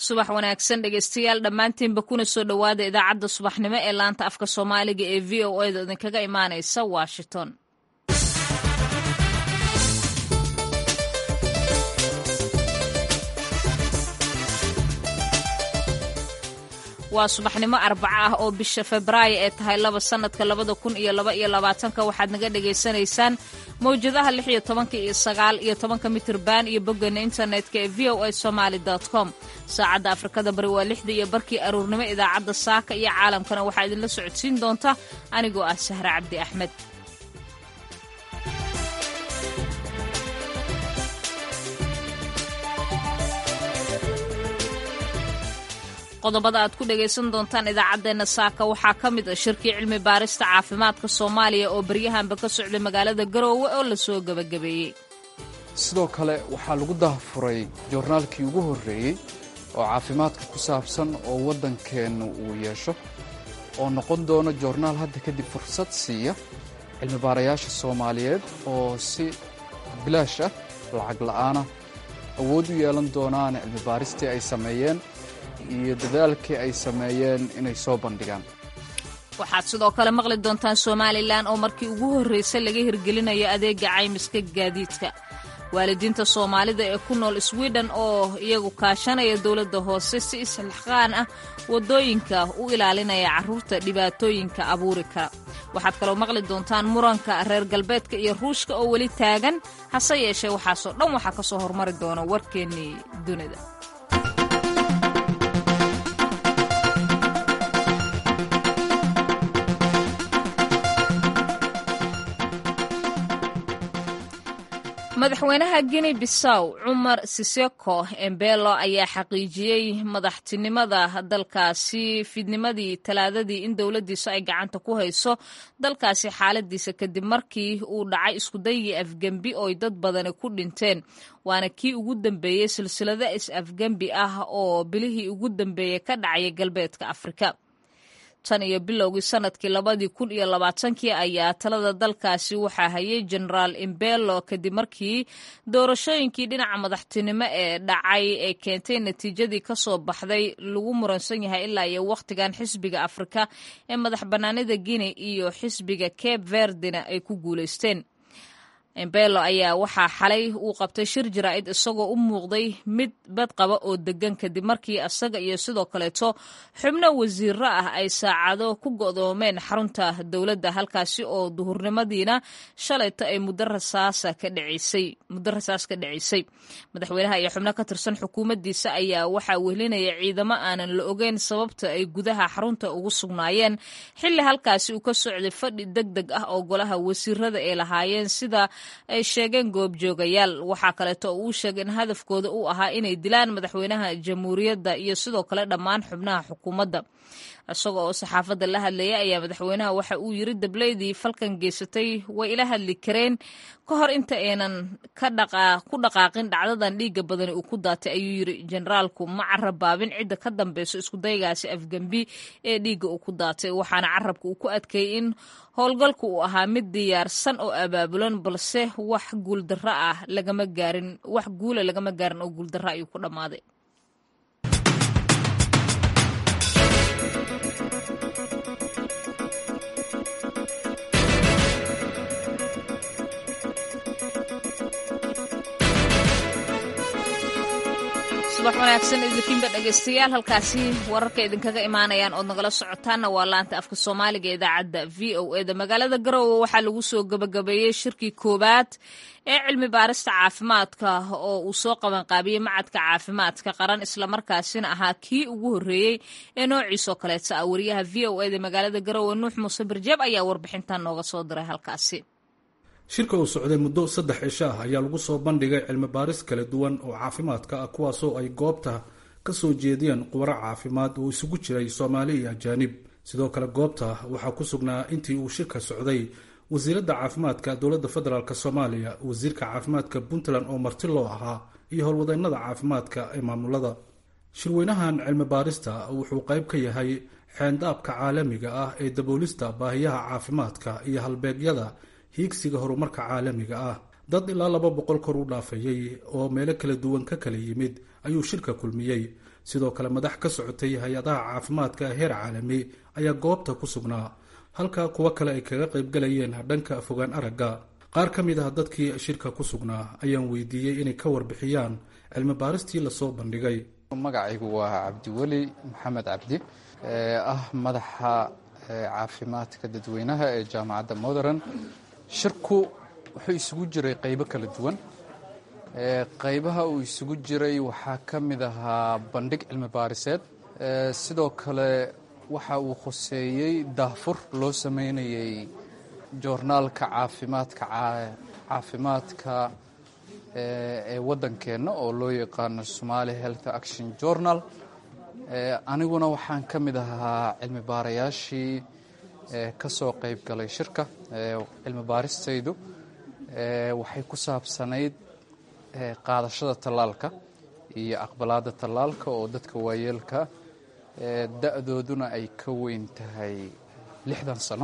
subax wanaagsan dhegeystayaal dhammaantiinba kuna soo dhowaada idaacadda subaxnimo ee laanta afka soomaaliga ee v o eda idinkaga imaanaysa washington waa subaxnimo arbaco ah oo bisha febraayo ee tahay laba sannadka labada kun iyo laba iyo labaatanka waxaad naga dhagaysanaysaan mawjadaha lix iyo tobanka iyo sagaal iyo tobanka mitirban iyo boggeena internetka ee v o a somaali com saacadda afrikada bari waa lixda iyo barkii aruurnimo idaacadda saaka iyo caalamkana waxaa idinla socodsiin doonta anigoo ah sahre cabdi axmed qodobada aad ku dhagaysan doontaan idaacaddeenna saaka waxaa ka mid ah shirkii cilmi baarista caafimaadka soomaaliya oo baryahanba ka socday magaalada garoowe oo lasoo gebagabeeyey sidoo kale waxaa lagu daahfuray joornaalkii ugu horreeyey oo caafimaadka ku saabsan oo waddankeennu uu yeesho oo noqon doono joornaal hadda kadib fursad siiya cilmibaarayaasha soomaaliyeed oo si bilaash ah lacag la'aana awood u yeelan doonaan cilmibaaristii ay sameeyeen iyo dadaalkii ay sameeyeen inay soo bandhigaan waxaad sidoo kale maqli doontaan somalilan oo markii ugu horraysay laga hirgelinayo adeega caymiska gaadiidka waalidiinta soomaalida ee ku nool swiden oo iyagu kaashanaya dowladda hoose si islixqaan ah waddooyinka u ilaalinaya carruurta dhibaatooyinka abuuri kara waxaad kaloo maqli doontaan muranka reer galbeedka iyo ruushka oo weli taagan hase yeeshee waxaasoo dhan waxaa ka soo hormari doona warkeennii dunida madaxweynaha guinea bissaw cumar siseko embelo ayaa xaqiijiyey madaxtinimada dalkaasi fidnimadii talaadadii in dowladdiisu ay gacanta ku hayso dalkaasi xaaladiisa kadib markii uu dhacay iskudaygii afgembi ooy dad badani ku dhinteen waana kii ugu dambeeyey silsilado is-afgembi ah oo bilihii ugu dambeeyey ka dhacaya galbeedka afrika tan iyo bilowgii sanadkii labadii kun iyo labaatankii ayaa talada dalkaasi waxaa hayay genaraal imbelo kadib markii doorashooyinkii dhinaca madaxtinimo ee dhacay ee keentay natiijadii kasoo baxday lagu muransan yahay ilaa iyo wakhtigan xisbiga afrika ee madax bannaanida guinea iyo xisbiga cape verdina ay ku guulaysteen embelo ayaa waxaa xalay uu qabtay shir jaraa'id isagoo u muuqday mid badqaba oo degan kadib markii isaga iyo sidoo kaleeto xubno wasiiro ah ay saacado ku go'doomeen xarunta dowladda halkaasi oo duhurnimadiina shalayto ay muddo rasaasa ka dhacisay muddo rasaas ka dhacisay madaxweynaha iyo xubno ka tirsan xukuumaddiisa ayaa waxaa wehlinaya ciidamo aanan la ogeyn sababta ay gudaha xarunta ugu sugnaayeen xilli halkaasi uu ka socday fadhi deg deg ah oo golaha wasiirada ay lahaayeen sida ay sheegeen goobjoogayaal waxaa kaleeto oo uu sheegay in hadafkooda uu ahaa inay dilaan madaxweynaha jamhuuriyadda iyo sidoo kale dhammaan xubnaha xukuumadda isagoo oo saxaafadda la hadlayay ayaa madaxweynaha waxa uu yiri dableydii falkan geysatay way ila hadli kareen ka hor inta aynan ku dhaqaaqin dhacdadan dhiigga badani uu ku daatay ayuu yiri generaalku ma carabaabin cidda ka dambeyso iskudaygaasi afgembi ee dhiigga uu ku daatay waxaana carabka uu ku adkeeyey in howlgalku uu ahaa mid diyaarsan oo abaabulan balse wax guuldaro ah lagama gaarin wax guula lagama gaarin oo guuldaro ayuu ku dhammaaday subax wanaagsan idinkiinba dhegaystayaal halkaasi wararka idinkaga imaanayaan ood nagala socotaanna waa laanta afka soomaaliga idaacadda v o eda magaalada garoowe waxaa lagu soo gabagabeeyey shirkii koowaad ee cilmi baarista caafimaadka oo uu soo qabanqaabiyey macadka caafimaadka qaran islamarkaasina ahaa kii ugu horreeyey ee noociisoo kaleeta ah wariyaha v o eda magaalada garoowe nuux muuse birjeeb ayaa warbixintan nooga soo diray halkaasi shirka uu socday muddo saddex cisho ah ayaa lagu soo bandhigay cilmi baaris kala duwan oo caafimaadka ah kuwaasoo ay goobta ka soo jeediyeen khubaro caafimaad oo isugu jiray soomaali iyo ajaanib sidoo kale goobta waxaa ku sugnaa intii uu shirka socday wasiiradda caafimaadka dowladda federaalk soomaaliya wasiirka caafimaadka puntland oo marti loo ahaa iyo howlwadeennada caafimaadka ee maamulada shirweynahan cilmi baarista wuxuu qayb ka yahay xeendaabka caalamiga ah ee daboolista baahiyaha caafimaadka iyo halbeegyada hiigsiga horumarka caalamiga ah dad ilaa laba boqol kor u dhaafayey oo meelo kala duwan ka kala yimid ayuu shirka kulmiyey sidoo kale madax ka socotay hay-adaha caafimaadka heer caalami ayaa goobta ku sugnaa halka kuwo kale ay kaga qaybgalayeen dhanka fogaan aragga qaar ka mid ah dadkii shirka ku sugnaa ayaan weydiiyey inay ka warbixiyaan cilmi baaristii lasoo bandhigay magacaygu waa cabdiweli maxamed cabdi ah madaxa caafimaadka dadweynaha ee jaamacadda modern shirku wuxuu isugu jiray qaybo kala duwan qaybaha uu isugu jiray waxaa ka mid ahaa bandhig cilmi baariseed sidoo kale waxa uu khuseeyey daahfur loo sameynayay joornaalka caafimaadka caafimaadka ee waddankeenna oo loo yaqaano somali health action journal aniguna waxaan ka mid ahaa cilmi baarayaashii ka soo qayb galay shirka cilmi baaristaydu waxay ku saabsanayd qaadashada tallaalka iyo aqbalaadda tallaalka oo dadka waayeelka da-dooduna ay ka weyn tahay lixdan sano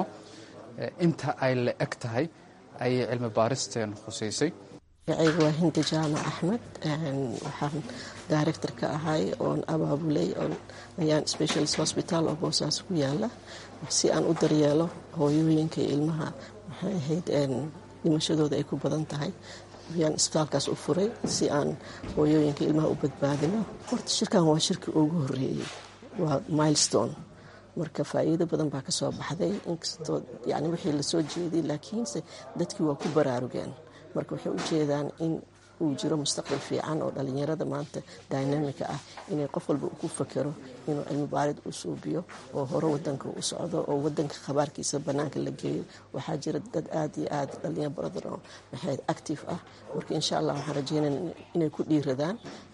inta ay la eg tahay ayay cilmi baaristeen khusaysay magacayga waa hindi jaamac axmed waxaan director ka ahay oon abaabulay ayaan specialist hospital oo boosaas ku yaala si aan u daryeelo hooyooyinka iyo ilmaha maxay ahayd dhimashadooda ay ku badan tahay ayaan isbitaalkaas u furay si aan hooyooyinka ilmaha u badbaadino horta shirkan waa shirkii ugu horeeyey waa milestone marka faa'iido badan baa ka soo baxday inkastoo yani wixii lasoo jeeday laakiinse dadkii waa ku baraarugeen marka waxay u jeedaan in uu jiro mustaqbal fiican oo dhalinyarada maanta dynamika ah inay qof walba ku fakero inuu cilmi baarid u suubiyo oo hore wadanka u socdo oo wadanka khabaarkiisa banaanka la geeyo waxaa jira dad aad iyo aad dhalinyaro badan oo maxayd active ah marka insha allah waxaan rajeynaya inay ku dhiiradaan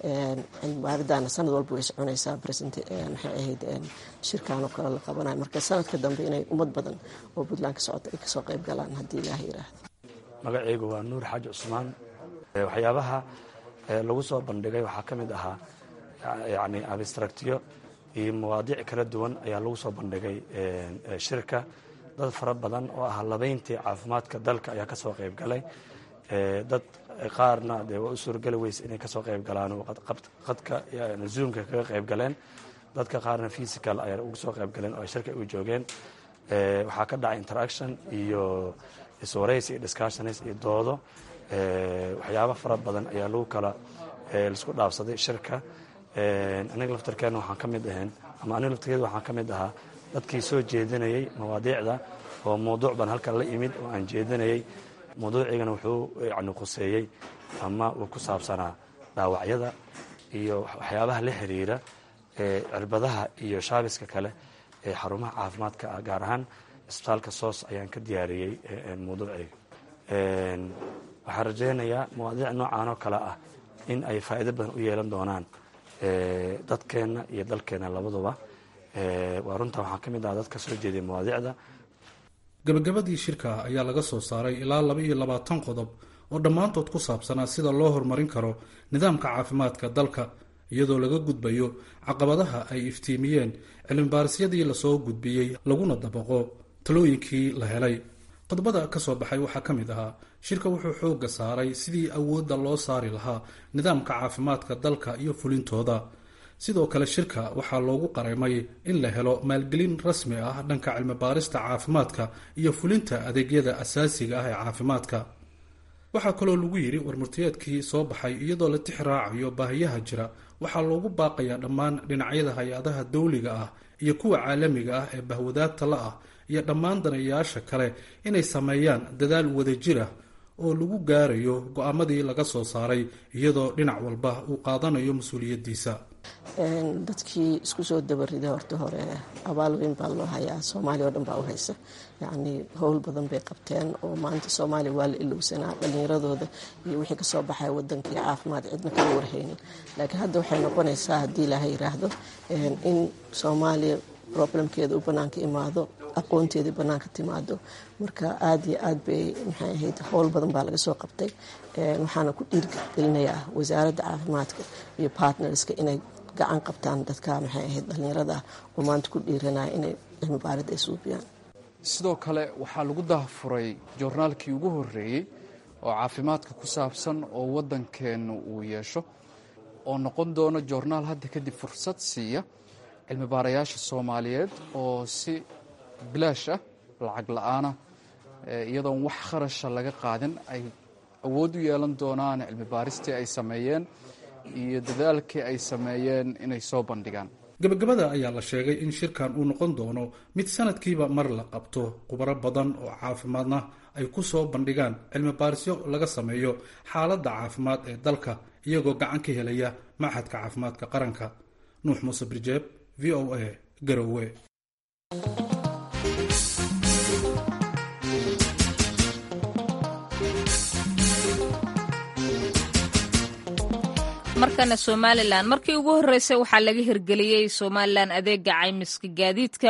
cilmi baaridaana sanad walba way soconaysaa maxay ahayd shirkaan oo kale la qabanayo marka sanadka dambe inay ummad badan oo puntland ka socota ay kasoo qayb galaan haddii ilaah yiraahdo magacaygu waa nuur xaaji cusmaan waxyaabaha lagu soo bandhigay waxaa ka mid ahaa yani abstractyo iyo mawaadiic kala duwan ayaa lagu soo bandhigay shirka dad fara badan oo ah labayntii caafimaadka dalka ayaa ka soo qayb galay dad qaarna dee waa u suurgeli weyse inay kasoo qayb galaan oo qadka zoomka kaga qayb galeen dadka qaarna physical ayaa ugu soo qayb galeen oo ay shirka u joogeen waxaa ka dhacay interaction iyo iswaraysi iyo discussions iyo doodo waxyaaba fara badan ayaa lagu kala laisku dhaafsaday shirka aniga laftarkeena waxaan ka mid ahayn ama aniga laftarkeeda waxaan ka mid ahaa dadkii soo jeedinayay mawaadiicda oo mawduuc baan halkan la imid oo aan jeedinayay mawduucigana wuxuu yani khuseeyey ama uu ku saabsanaa dhaawacyada iyo waxyaabaha la xiriira cirbadaha iyo shaabiska kale ee xarumaha caafimaadka ah gaar ahaan isbitaalka soos ayaan ka diyaariyey mawduucayga waxaan rajaynayaa mawaadiic noocan oo kale ah in ay faa'iido badan u yeelan doonaan dadkeenna iyo dalkeenna labaduba waa runtaa waxaan ka mid aha dadka soo jeediyay mawaadiicda gabagabadii shirka ayaa laga soo saaray ilaa laba iyo labaatan qodob oo dhammaantood ku saabsanaa sida loo horumarin karo nidaamka caafimaadka dalka iyadoo laga gudbayo caqabadaha ay iftiimiyeen cilmibaarisyaddii lasoo gudbiyey laguna dabaqo talooyinkii la helay qodobada ka soo baxay waxaa ka mid ahaa shirka wuxuu xoogga saaray sidii awoodda loo saari lahaa nidaamka caafimaadka dalka iyo fulintooda sidoo kale shirka waxaa loogu qareemay in la helo maalgelin rasmi ah dhanka cilmibaarista caafimaadka iyo fulinta adeegyada asaasiga ah ee caafimaadka waxaa kaloo lagu yidhi warmurtiyeedkii soo baxay iyadoo la tix raacayo baahiyaha jira waxaa loogu baaqayaa dhammaan dhinacyada hay-adaha dawliga ah iyo kuwa caalamiga ah ee bahwadaagta la ah iyo dhammaan danayaasha kale inay sameeyaan dadaal wadajir ah oo lagu gaarayo go-aamadii laga soo saaray iyadoo dhinac walba uu qaadanayo mas-uuliyaddiisa dadkii isku soo dabarida horta hore abaal weyn baa loo hayaa soomaaliya oo dhan baa u haysa yacnii howl badan bay qabteen oo maanta soomaaliya waa la ilowsanaa dhallinyaradooda iyo wixii kasoo baxaya wadankii caafimaad cidna kama warhaynin laakiin hadda waxay noqonaysaa haddii ilaaha yiraahdo in soomaaliya problemkeeda u banaanka imaado aqoonteedii banaanka timaado marka aada iyo aad bay maxay ahayd howl badan baa laga soo qabtay waxaana ku dhiirgelinayaa wasaaradda caafimaadka iyo partnerska inay gacan qabtaan dadka maxay ahayd dhallinyarada ah oo maanta ku dhiiranaya inay cilmi baarid ay suubiyaan sidoo kale waxaa lagu daahfuray joornaalkii ugu horreeyey oo caafimaadka ku saabsan oo waddankeenna uu yeesho oo noqon doono joornaal hadda kadib fursad siiya cilmi baarayaasha soomaaliyeed oo si bilaash ah lacag la-aana iyadoon wax kharasha laga qaadin ay awood u yeelan doonaan cilmi baaristii ay sameeyeen iyo dadaalkii ay sameeyeen inay soo bandhigaan gabagabada ayaa la sheegay in shirkan uu noqon doono mid sanadkiiba mar la qabto khubaro badan oo caafimaadna ay ku soo bandhigaan cilmi baarisyo laga sameeyo xaaladda caafimaad ee dalka iyagoo gacan ka helaya machadka caafimaadka qaranka nuux muuse birjeeb v o a garowe markana somalilan markii ugu horreysay waxaa laga hirgeliyey somalilan adeega caymiska gaadiidka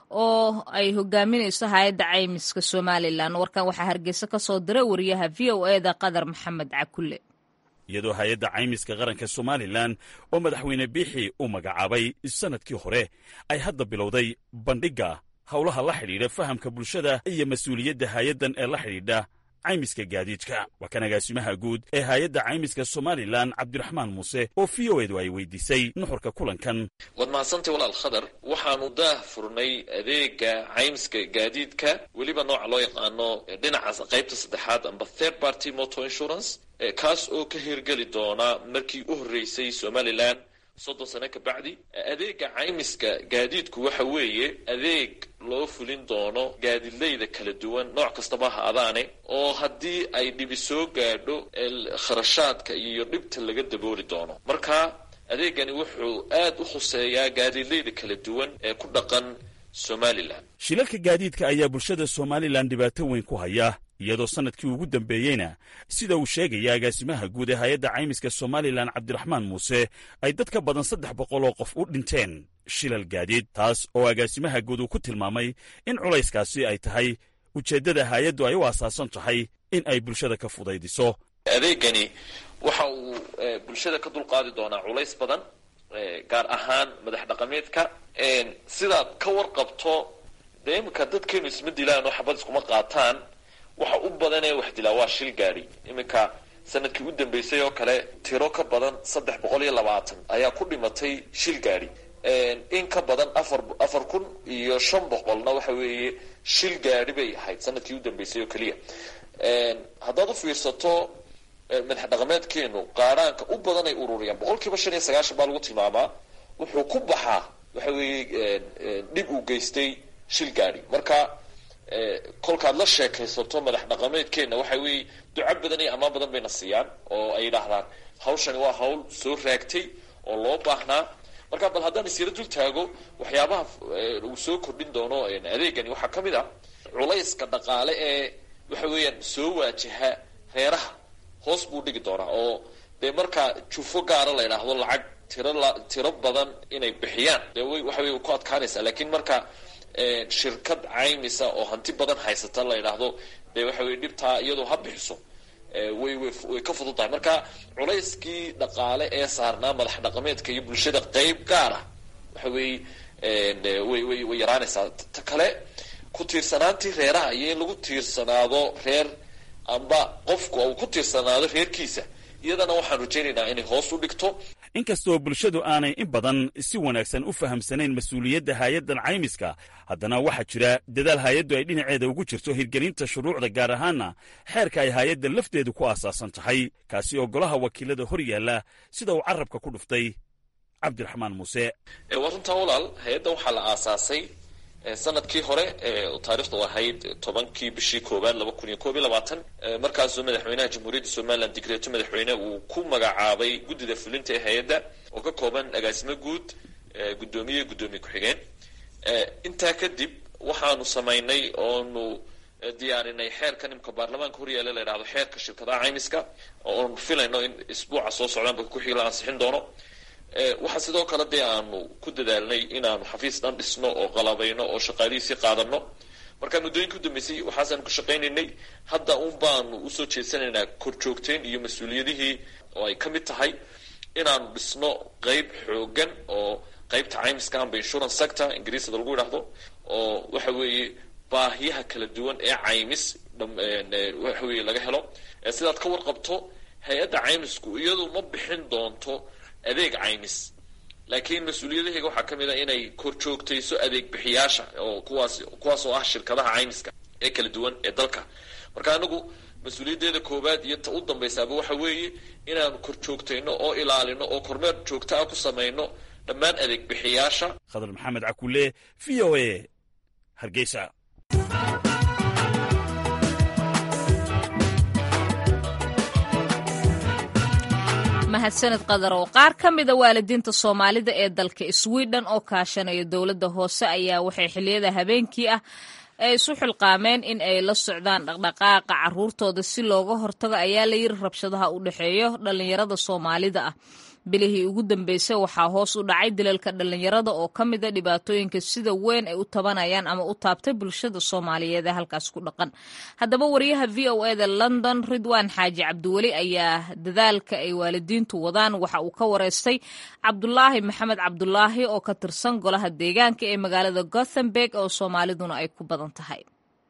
oo ay hogaaminayso hay-adda caymiska somalilan warkan waxaa hargeysa ka soo diray wariyaha v o eda qadar maxamed cakulle iyadoo hay-adda caymiska qaranka somalilan oo madaxweyne biixi u magacaabay sannadkii hore ay hadda bilowday bandhigga howlaha la xidhiidha fahamka bulshada iyo mas-uuliyadda hay-addan ee la xidhiidha caymiska gaadiidka waa kan agaasimaha guud ee hay-adda caymiska somalilan cabdiraxmaan muuse oo v o edu ay weydiisay nuxurka kulankan waad mahadsantay walaal khadar waxaanu daah furnay adeega caymiska gaadiidka weliba nooca loo yaqaano dhinaca qaybta saddexaad amba third party motor insurance kaas oo ka hirgeli doona markii u horreysay somalilan soddon sano ka bacdi adeega caymiska gaadiidku waxa weeye adeeg loo fulin doono gaadiidleyda kala duwan nooc kastaba ha adaane oo haddii ay dhibi soo gaadho kharashaadka iyo dhibta laga dabooli doono marka adeegani wuxuu aad u khuseeyaa gaadiidleyda kala duwan ee ku dhaqan somalilan shilalka gaadiidka ayaa bulshada somalilan dhibaato weyn ku haya iyadoo sannadkii ugu dambeeyeyna sida uu sheegaya agaasimaha guud ee hay-adda caymiska somalilan cabdiraxmaan muuse ay dad ka badan saddex boqol oo qof u dhinteen shilal gaadiid taas oo agaasimaha guud uu ku tilmaamay in culayskaasi ay tahay ujeeddada hay-addu ay u asaasan tahay in ay bulshada ka fudaydiso adeegani waxa uu bulshada ka dulqaadi doonaa culays badan gaar ahaan madax dhaqameedka sidaad ka warqabto dee iminka dadkeenu isma dilaan oo xabad iskuma qaataan waxa u badanee wax dilaa waa shil gaadhi iminka sanadkii u dambeysay oo kale tiro ka badan saddex boqol iyo labaatan ayaa ku dhimatay shil gaadhi in ka badan afar afar kun iyo shan boqolna waxa weeye shil gaadhi bay ahayd sanadkii u dambeysay oo keliya haddaad u fiirsato madax dhaqameedkeenu qaaraanka u badan ay ururiyaan boqol kiiba shan iyo sagaashan baa lagu tilmaamaa wuxuu ku baxaa waxa weeye dhib uu geystay shil gaadhi marka kolkaad la sheekaysato madax dhaqameedkeenna waxa weeye duco badan iyo ammaan badan bayna siiyaan oo ay yidhaahdaan hawshani waa hawl soo raagtay oo loo baahnaa marka bal haddaan isyaro dul taago waxyaabaha uu soo kordhin doono adeegani waxaa ka mid ah culayska dhaqaale ee waxa weeyaan soo waajaha reeraha hoos buu dhigi doonaa oo dee markaa jufo gaara la yidhaahdo lacag tiro tiro badan inay bixiyaan dee way waxa wey ku adkaanaysaa laakiin marka shirkad caymisa oo hanti badan haysata la yidhaahdo dee waxa weye dhibtaa iyadoo ha bixiso way way ka fudud tahay marka culayskii dhaqaale ee saarnaa madax dhaqameedka iyo bulshada qeyb gaar ah waxa weeye way way way yaraanaysaa ta kale ku tiirsanaantii reeraha iyo in lagu tiirsanaado reer amba qofku uu ku tiirsanaado reerkiisa iyadana waxaan rajaynaynaa inay hoos u dhigto inkastoo bulshadu aanay in badan si wanaagsan u fahamsanayn mas-uuliyadda hay-addan caymiska haddana waxaa jira dadaal hay-addu ay dhinaceeda ugu jirto hirgelinta shuruucda gaar ahaanna xeerka ay hay-adda lafteedu ku aasaasan tahay kaasi oo golaha wakiilada hor yaalla sida uu carrabka ku dhuftay cabdiraxmaan muuse waa runtaa walaal hay-addan waxaa la aasaasay sanadkii hore taarikhdu ahayd tobankii bishii koowaad laba kun iyo koob iyo labaatan markaasuu madaxweynaha jamhuuriyadda somalilan digreeto madaxweyne uu ku magacaabay guddida fulinta ee hay-adda oo ka kooban agaasimo guud guddoomiye guddoomiye ku-xigeen intaa kadib waxaanu samaynay oonu diyaarinay xeerka nimka baarlamaanka horyaala la yidhahdo xeerka shirkadaha caymiska oonu filayno in isbuuca soo socdaanba ku-xig la ansixin doono waxaa sidoo kale dee aanu ku dadaalnay inaanu xafiis dhan dhisno oo qalabayno oo shaqaalihiisii qaadano marka muddooyinka u dambeysay waxaasaanu ka shaqaynaynay hadda un baanu usoo jeedsanaynaa korjoogteyn iyo mas-uuliyadihii oo ay ka mid tahay inaanu dhisno qeyb xoogan oo qeybta caymiska amba insurance sector ingiriisada lagu yidhaahdo oo waxa weeye baahiyaha kala duwan ee caymis waxa weeye laga helo sidaad ka warqabto hay-adda caymisku iyadu ma bixin doonto adeeg caymis laakiin mas-uuliyadahayga waxaa ka mid a inay kor joogtayso adeeg bixiyaasha oo kuwaas kuwaas oo ah shirkadaha caymiska ee kala duwan ee dalka marka anagu mas-uuliyaddeeda koowaad iyo ta u dambaysaaba waxa weeye inaanu kor joogtayno oo ilaalino oo kormeer joogto ah ku samayno dhammaan adeeg bixiyaasha khadar maxamed cakulle v o a hargeysa mahadsaned qadar oo qaar ka mida waalidiinta soomaalida ee dalka sweden oo kaashanaya dowladda hoose ayaa waxay xiliyada habeenkii ah ay isu xilqaameen in ay la socdaan dhaqdhaqaaqa caruurtooda si looga hortago ayaa la yiri rabshadaha u dhexeeyo dhallinyarada soomaalida ah bilihii ugu dambeysay waxaa hoos u dhacay dilalka dhallinyarada oo ka mida dhibaatooyinka sida weyn ay u tabanayaan ama u taabtay bulshada soomaaliyeed ee halkaas ku dhaqan haddaba wariyaha v o eda london ridwaan xaaji cabdiweli ayaa dadaalka ay waalidiintu wadaan waxa uu ka wareystay cabdulaahi maxamed cabdulaahi oo ka tirsan golaha deegaanka ee magaalada gothenburg oo soomaaliduna ay ku badan tahay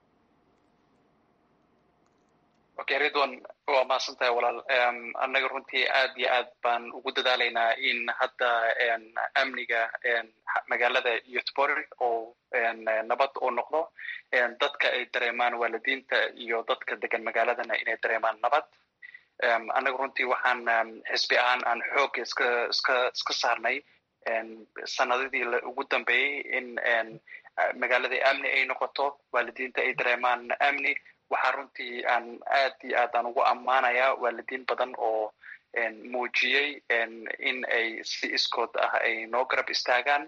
okay ridwan waa mahadsan tahay walaal annaga runtii aad iyo aad baan ugu dadaalaynaa in hadda amniga magaalada youtbury oo nabad uu noqdo dadka ay dareemaan waalidiinta iyo dadka degan magaaladana inay dareemaan nabad annaga runtii waxaan xisbi ahaan aan xoog iska iska iska saarnay sanadadii ugu dambeeyey in magaalada amni ay noqoto waalidiinta ay dareemaan amni waxaa runtii aan aad iyo aad aan ugu ammaanayaa waalidiin badan oo muujiyey in ay si iskood ah ay noo garab istaagaan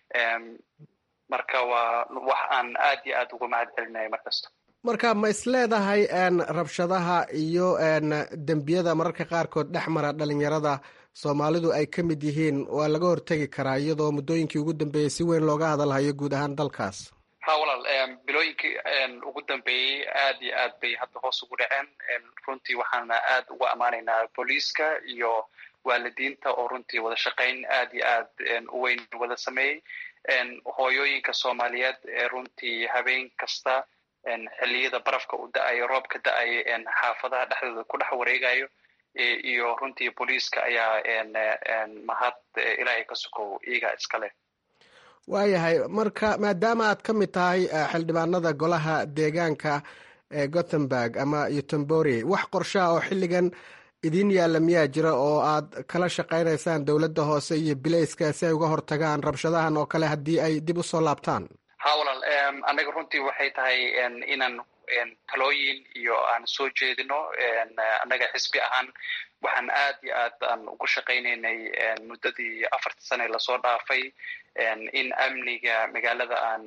marka waa wax aan aad iyo aad ugu mahad celinaya mar kasta marka ma is leedahay rabshadaha iyo dembiyada mararka qaarkood dhex mara dhalinyarada soomaalidu ay ka mid yihiin waa laga hortegi karaa iyadoo muddooyinkii ugu dambeeyey si weyn looga hadalhayo guud ahaan dalkaas ha walaal bilooyinkii ugu dambeeyey aad iyo aad bay hadda hoos ugu dhaceen runtii waxaana aad ugu ammaanaynaa booliiska iyo waalidiinta oo runtii wada shaqayn aad iyo aad u weyn wada sameeyey hooyooyinka soomaaliyeed ee runtii habeen kasta xilliyada barafka u da-ayo roobka da-ayo xaafadaha dhexdooda ku dhex wareegayo iyo runtii booliiska ayaa mahad ilaahay ka sukow iyaga iskale waayahay marka maadaama aad ka mid tahay xildhibaanada golaha deegaanka ee gothenburg ama utembory wax qorshaha oo xilligan idin yaalla miyaa jira oo aad kala shaqaynaysaan dowladda hoose iyo bilayska si ay uga hortagaan rabshadahan oo kale haddii ay dib usoo laabtaan ha walaal annaga runtii waxay tahay inaan talooyin iyo aan soo jeedino annaga xisbi ahaan waxaan aad iyo aad aan ugu shaqaynaynay muddadii afarta sane lasoo dhaafay in amniga magaalada aan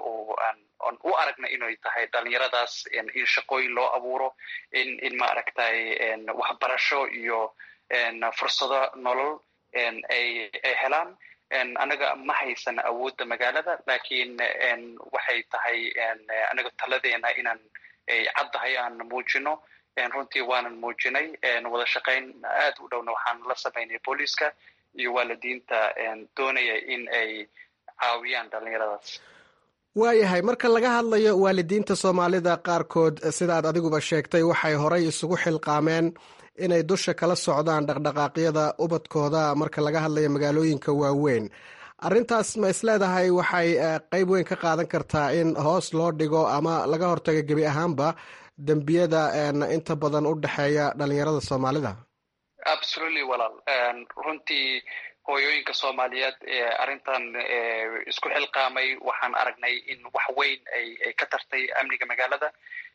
aan u aragna inay tahay dhalinyaradaas in shaqooyin loo abuuro in in maaragtay waxbarasho iyo fursado nolol ay ay helaan anaga ma haysan awoodda magaalada lakiin waxay tahay anaga taladeena inaan ay caddahay aan muujino runtii waanan muujinay wada shaqayn aad u dhowna waxaan la samaynay booliiska iyo waalidiinta doonaya in ay caawiyaan dhalinyaradaas waayahay marka laga hadlayo waalidiinta soomaalida qaarkood sidaad adiguba sheegtay waxay horay isugu xilqaameen inay dusha kala socdaan dhaqdhaqaaqyada ubadkooda marka laga hadlayo magaalooyinka waaweyn arrintaas ma isleedahay waxay qeyb weyn ka qaadan kartaa in hoos loo dhigo ama laga hortago gebi ahaanba dembiyada inta badan u dhexeeya dhalinyarada soomaalida absolutely walaal runtii hooyooyinka soomaaliyeed ee arrintan isku xilqaamay waxaan aragnay in wax weyn ay ay ka tartay amniga magaalada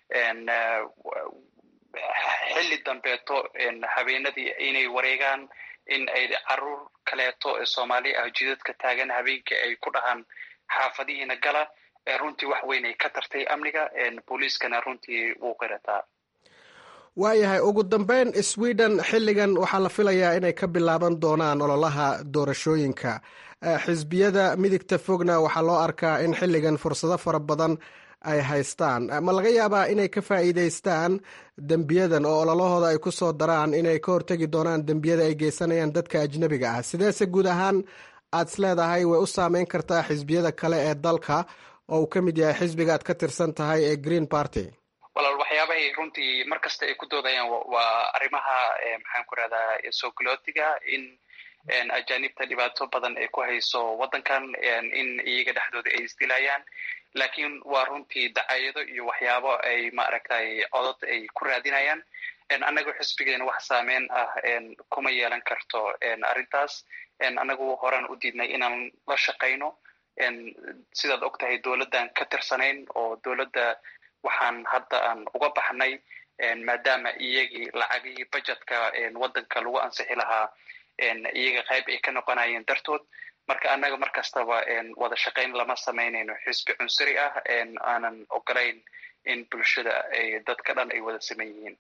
xilli dambeeto habeenadii inay wareegaan in ay caruur kaleeto ee soomaali ah jidadka taagan habeenkii ay ku dhahaan xaafadihiina gala runtii wax weyn ay ka tartay amniga booliiskana runtii wuu qirataa waayahay ugu dambeyn sweden xilligan waxaa la filayaa inay ka bilaaban doonaan ololaha doorashooyinka xisbiyada midigta fogna waxaa loo arkaa in xilligan fursado fara badan ay haystaan ma laga yaabaa inay ka faa'iidaystaan dembiyadan oo ololahooda ay ku soo daraan inay ka hortegi doonaan dembiyada ay geysanayaan dadka ajnabiga ah sideese guud ahaan aad is leedahay way u saameyn kartaa xisbiyada kale ee dalka oo uu ka mid yahay xisbiga aad ka tirsan tahay ee green party walaal waxyaabahay runtii mar kasta ay ku doodayaan waa arrimaha maxaan ku rahdaa soo galootiga in ajaanibta dhibaato badan ay ku hayso waddankan in iyaga dhexdooda ay isdilayaan lakiin waa runtii dacayado iyo waxyaabo ay maaragtay codod ay ku raadinayaan annagu xisbigeena wax saameyn ah kuma yeelan karto arrintaas annagu horaan u diidnay inaan la shaqayno sidaad og tahay dowladdan ka tirsanayn oo dowladda waxaan hadda aan uga baxnay maadaama iyagii lacagihii budgetka waddanka lagu ansixi lahaa iyaga qayb ay ka noqonayeen dartood marka annaga mar kastaba wada shaqayn lama samaynayno xisbi cunsuri ah aanan ogolayn in bulshada dadka dhan ay wada saman yihiin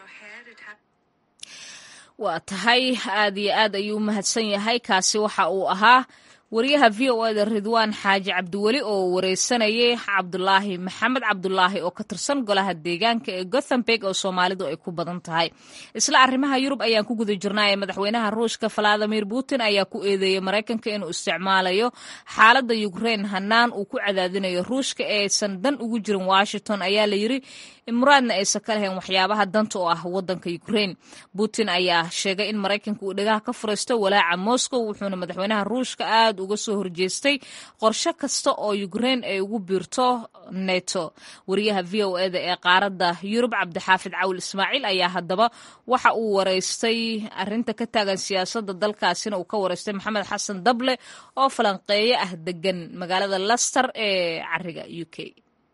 waa tahay aad iyo aad ayuu u mahadsan yahay kaasi waxa uu ahaa wariyaha v o eda ridwaan xaaji cabdiweli oo wareysanayay cabdulaahi maxamed cabdulaahi oo ka tirsan golaha deegaanka ee gothenburg oo soomaalidu ay ku badan tahay isla arrimaha yurub ayaan ku guda jirnaa ee madaxweynaha ruushka valadimir putin ayaa ku eedeeyey maraykanka inuu isticmaalayo xaaladda ukrein hanaan uu ku cadaadinayo ruushka ee aysan dan ugu jirin washington ayaa la yiri muraadna aysan ka lahayn waxyaabaha danta oo ah waddanka ukrein putin ayaa sheegay in maraykanka uu dhagaha ka furaysto walaaca moscow wuxuuna madaxweynaha ruushka aad uga soo horjeestay qorshe kasta oo ukrein ay ugu biirto neto wariyaha v o eda ee qaaradda yurub cabdixaafid cawil ismaaciil ayaa haddaba waxa uu wareystay arinta ka taagan siyaasadda dalkaasina uu ka wareystay maxamed xasan dable oo falanqeeye ah degan magaalada laster ee cariga u k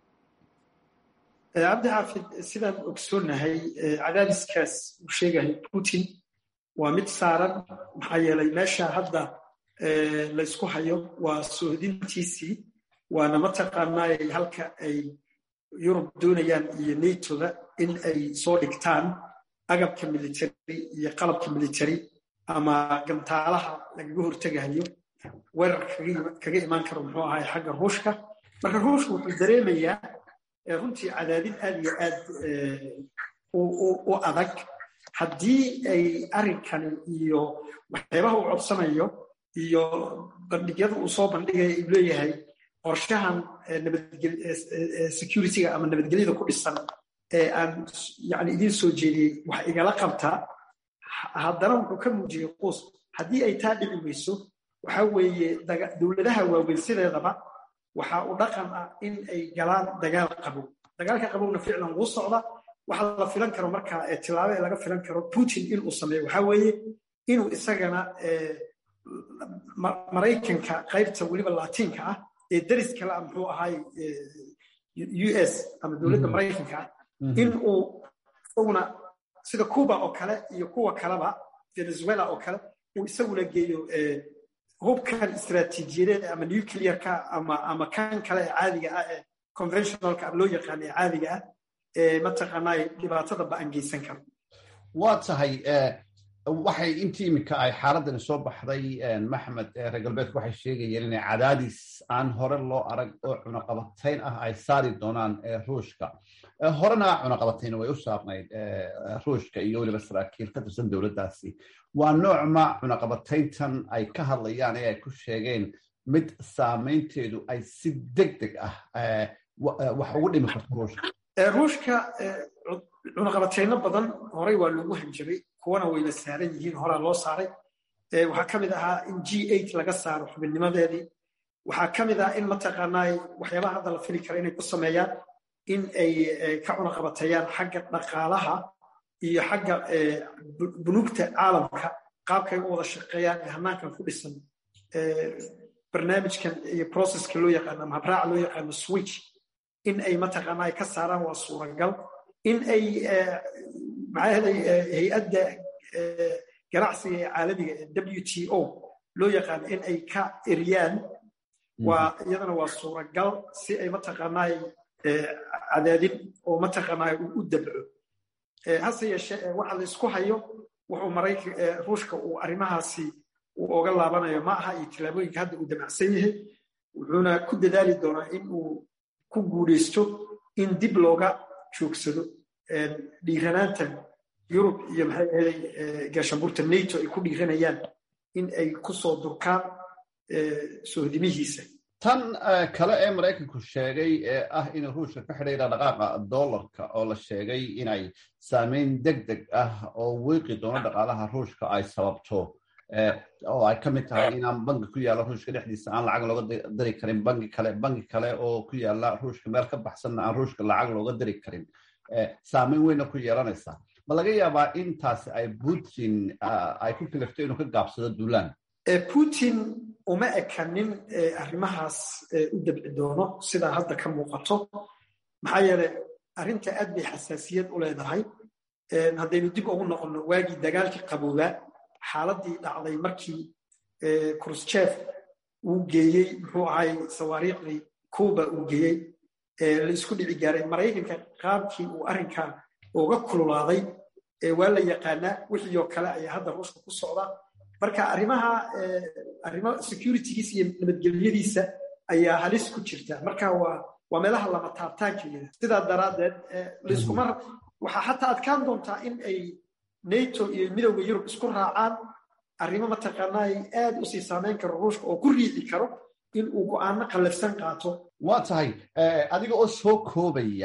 cabdixaafid sidaan ogsoonahay cadaadiskaas uu sheegahay putin waa mid saaran maxaa yeelay meesha hadda laysku hayo waa sohodintiisii waana mataqaanaay halka ay yurub doonayaan iyo natoda in ay soo dhigtaan agabka military iyo qalabka military ama gantaalaha lagaga hortegayo weerar kaga imaan karo muxuu ahay xagga ruushka marka ruushka wuxuu dareemayaa runtii cadaadin aad iyo aad u adag haddii ay arrinkani iyo waxyaabaha uu codsanayo iyo bandhigyada uu soo bandhigaya uu leeyahay qorshahan securityga ama nabadgelyada ku dhisan ee aan yani idiin soo jeediyey wax igala qabtaa haddana wuxuu ka muujiyey quus haddii ay taa dhici weyso waxa weeye dowladaha waaweyn sideedaba waxa uu dhaqan ah in ay galaan dagaal qabow dagaalka qabowna ficlan wuu socda waxa la filan karo markaa tilaabo ee laga filan karo putin inuu sameeyo waxa weeye inuu isagana maraykanka qaybta weliba latiinka ah ee deris kale ah muxuu ahay u s ama dowladda maraykanka ah in uu isaguna sida cuba oo kale iyo kuwa kaleba venezuela oo kale uu isaguna geeyo hubkan istaraatiijiyadeed ama nuclearka ama ama kan kale ee caadiga ah ee conventionalka loo yaqaan ee caadiga ah ee mataqaanaa dhibaatada ba-an geysan karo waa tahay waxay intii iminka ay xaaladani soo baxday maxmed reer galbeedku waxay sheegayeen inay cadaadis aan hore loo arag oo cunaqabatayn ah ay saari doonaan ruushka horena cunaqabatayna way u saarnayd ruushka iyo weliba saraakiil ka tirsan dowladdaasi waa noocma cunaqabatayntan ay ka hadlayaan ee ay ku sheegeen mid saamaynteedu ay si deg deg ah wax ugu dhimi karto ruushka ruushka cunaqabatayno badan horey waa loogu hanjabay kuwana wayna saaran yihiin horaa loo saaray waxaa ka mid ahaa in g eight laga saaro xubinnimadeedii waxaa ka mid ah in mataqaanaa waxyaabaha hadda la fili kara inay ku sameeyaan in ay ka cunaqabateeyaan xagga dhaqaalaha iyo xagga bunuugta caalamka qaabkay u wada shaqeeyaan ee hanaankan ku dhisan barnaamijkan iyo processka loo yaqaano ama habraaca loo yaqaano switch in ay mataqaanaa ay ka saaraan waa suuragal in ay maxaahaday hay-adda ganacsiga ee caalamiga ee w t o loo yaqaano in ay ka eriyaan waa iyadana waa suuragal si ay mataqaanaa cadaadin oo mataqaanaa u dabco hase yeeshee waxa la isku hayo wuxuu maraykan ruushka uu arrimahaasi uu oga laabanayo ma aha iyo tillaabooyinka hadda uu damacsan yahay wuxuuna ku dadaali doonaa in uu ku guulaysto in dib looga joogsado dhiiranaantan yurub iyo maxay ahaday gaashaanbuurta nato ay ku dhiiranayaan in ay ku soo durkaan sohdimihiisa tan kale ee maraykanku sheegay ee ah inuu ruushka ka xidhay dhaqdhaqaaqa dollarka oo la sheegay inay saameyn deg deg ah oo wiiqi doono dhaqaalaha ruushka ay sababto oo ay ka mid tahay inaan bangi ku yaalla ruushka dhexdiisa aan lacag looga diri karin bangi kale bangi kale oo ku yaalla ruushka meel ka baxsanna aan ruushka lacag looga diri karin saameyn weyna ku yeelanaysaa ma laga yaabaa intaas ay putin ay ku kalifto inuu ka gaabsado duulaan putin uma ekanin arrimahaas u dabci doono sidaa hadda ka muuqato maxaa yeeley arrinta aad bay xasaasiyad u leedahay haddaynu dib ugu noqonno waagii dagaalkii qaboobaa xaaladii dhacday markii krusjef uu geeyey muxuu ahay sawaariikhdii cuba uu geeyey la isku dhici gaaray maraykanka qaabkii uu arrinkaa uga kululaaday waa la yaqaanaa wixii oo kale ayaa hadda ruushka ku socda marka arrimaha arrimo securitygiisa iyo nabadgelyadiisa ayaa halis ku jirta marka waa waa meelaha lama taabtaankeeda sidaa daraaddeed laiskuma waxaa xataa adkaan doontaa in ay nato iyo midowda yurub isku raacaan arrimo mataqaanaa ay aad u sii saameyn karo ruushka oo ku riixi karo in uu go'aano qallafsan qaato waa tahay adiga oo soo koobaya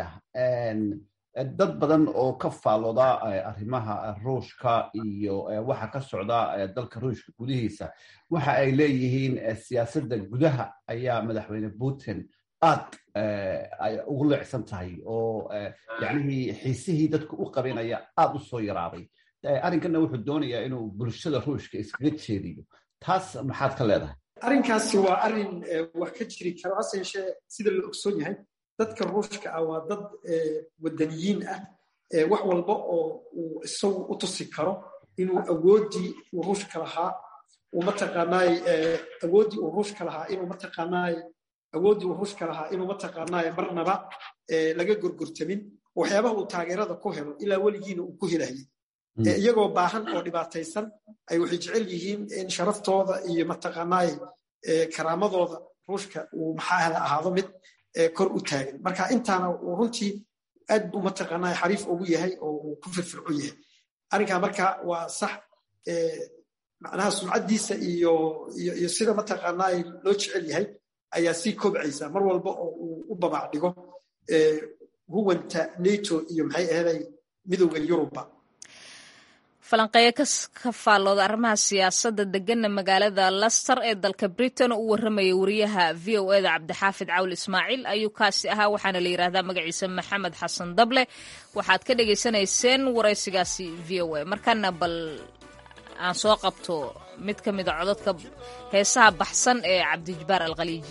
dad badan oo ka faalooda arrimaha ruushka iyo waxa ka socda dalka ruushka gudihiisa waxa ay leeyihiin siyaasadda gudaha ayaa madaxweyne putin aad ay ugu leecsan tahay oo yacnihii xiisihii dadku u qabinaya aad u soo yaraaday arrinkanna wuxuu doonayaa inuu bulshada ruushka iskaga jeediyo taas maxaad ka leedahay arrinkaasi waa arrin wax ka jiri karo hase yeeshee sida la ogsoon yahay dadka ruushka ah waa dad wadaniyiin ah wax walba oo uu isagu u tusi karo inuu awooddii uu ruushka lahaa uu mataqaanaay awooddii uu ruushka lahaa inuu mataqaanaay awooddii uu ruushka lahaa inuu mataqaanaay marnaba laga gorgortamin waxyaabaha uu taageerada ku helo ilaa weligiina uu ku helayay iyagoo baahan oo dhibaataysan ay waxay jecel yihiin in sharaftooda iyo mataqaanaay karaamadooda ruushka uu maxaahda ahaado mid kor u taagan marka intaana uu runtii aad buu mataqaanaa xariif ugu yahay oo uu ku firfirco yahay arrinkaa marka waa sax macnaha sumcaddiisa iyo iyo sida mataqaanaa loo jecel yahay ayaa sii kobcaysa mar walba oo uu u babac dhigo huwanta nato iyo maxay ahaday midowda yuruba falanqeeyo ka faallooda arrimaha siyaasadda deganna magaalada laster ee dalka britain oo u warramaya wariyaha v o eda cabdixaafid cawl ismaaciil ayuu kaasi ahaa waxaana la yidhaahdaa magaciisa maxamed xasan dable waxaad ka dhagaysanayseen waraysigaasi v o a markana bal aan soo qabto mid ka mida cododka heesaha baxsan ee cabdijabaar alkhaliiji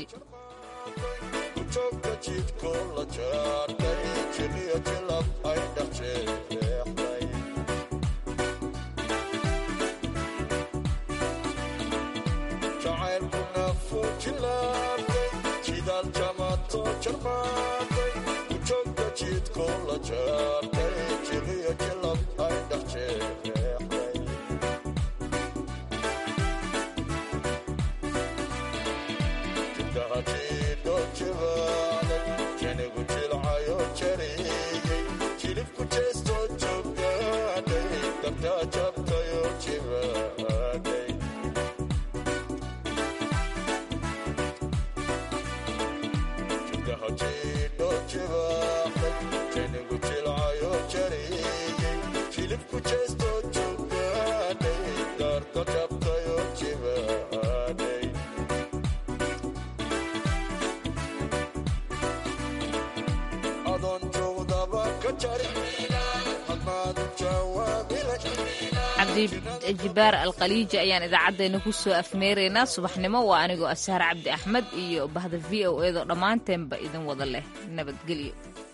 cabdijibaar alkhaliiji ayaan idaacaddeenna ku soo afmeeraynaa subaxnimo waa anigoo asaar cabdi axmed iyo bahda v o edo dhammaanteenba idin wada leh nabadgelyo